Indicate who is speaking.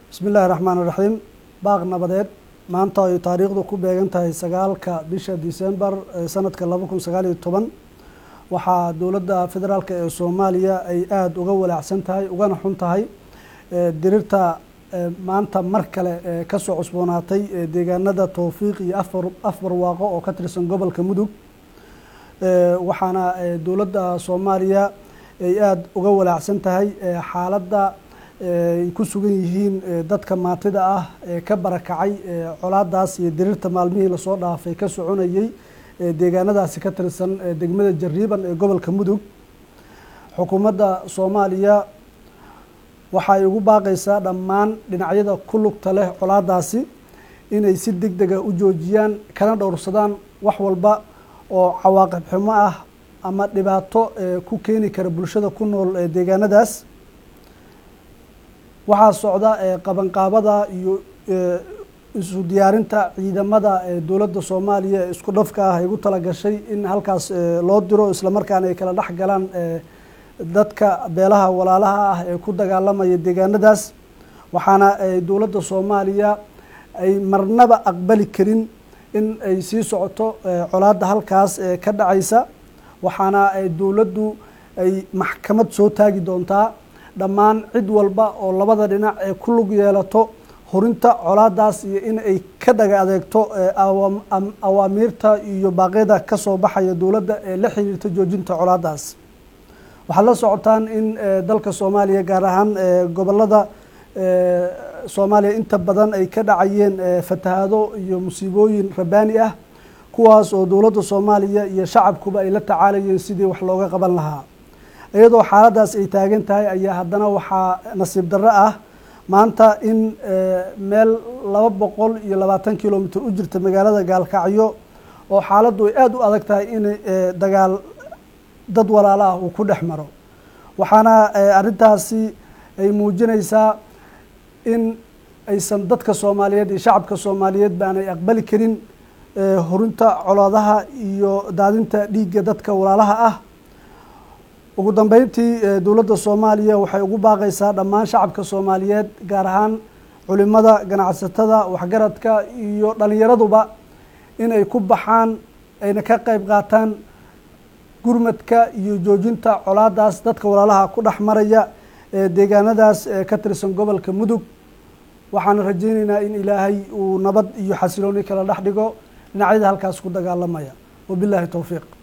Speaker 1: bismi illaahi raxmaan iraxiim baaq nabadeed maanta ay taariikhdu ku beegan tahay sagaalka bisha december sanadka laba kun sagaal iyo toban waxaa dowladda federaalk ee soomaaliya ay aada uga walaacsan tahay ugana xun tahay dirirta maanta mar kale kasoo cusboonaatay deegaanada towfiiq iyo afar afar waaqo oo ka tirsan gobolka mudug waxaana dowladda soomaaliya ay aada uga walaacsan tahay xaaladda ay ku sugan yihiin dadka maatida ah ee ka barakacay colaadaas iyo dirirta maalmihii lasoo dhaafay ka soconayey deegaanadaasi ka tirsan degmada jariiban ee gobolka mudug xukuumadda soomaaliya waxay ugu baaqaysaa dhammaan dhinacyada ku lugta leh colaadaasi inay si deg dega u joojiyaan kana dhowrsadaan wax walba oo cawaaqib xumo ah ama dhibaato ku keeni kara bulshada ku nool deegaanadaas waxaa socda qabanqaabada iyo isu diyaarinta ciidamada dowladda soomaaliya ee isku dhafka ah ay ugu talagashay in halkaas loo diro islamarkaana ay kala dhex galaan dadka beelaha walaalaha ah ee ku dagaalamaya deegaanadaas waxaana dowladda soomaaliya ay marnaba aqbali karin in ay sii socoto colaadda halkaas ka dhacaysa waxaana dowladdu ay maxkamad soo taagi doontaa dhammaan cid walba oo labada dhinac ee ku lug yeelato horinta colaadaas iyo in ay ka dhaga adeegto awaamiirta iyo baaqyada ka soo baxaya dowladda ee la xiriirta joojinta colaadaas waxaad la socotaan in dalka soomaaliya gaar ahaan gobolada soomaaliya inta badan ay ka dhacayeen fatahaado iyo musiibooyin rabaani ah kuwaas oo dowladda soomaaliya iyo shacabkuba ay la tacaalayeen sidii wax looga qaban lahaa iyadoo xaaladaas ay taagan tahay ayaa haddana waxaa nasiib darro ah maanta in meel laba boqol iyo labaatan kilomitr u jirta magaalada gaalkacyo oo xaaladdu ay aada u adag tahay in dagaal dad walaalo ah uu ku dhex maro waxaana arrintaasi ay muujinaysaa in aysan dadka soomaaliyeed iyo shacabka soomaaliyeed baanay aqbali karin horinta colaadaha iyo daadinta dhiigga dadka walaalaha ah ugu dambeyntii dowladda soomaaliya waxay ugu baaqaysaa dhammaan shacabka soomaaliyeed gaar ahaan culimada ganacsatada waxgaradka iyo dhalinyaraduba in ay ku baxaan ayna ka qeyb qaataan gurmadka iyo joojinta colaadaas dadka walaalaha ku dhex maraya ee deegaanadaas ka tirsan gobolka mudug waxaana rajeyneynaa in ilaahay uu nabad iyo xasilooni kala dhex dhigo dhinacyada halkaas ku dagaalamaya wabillahi towfiiq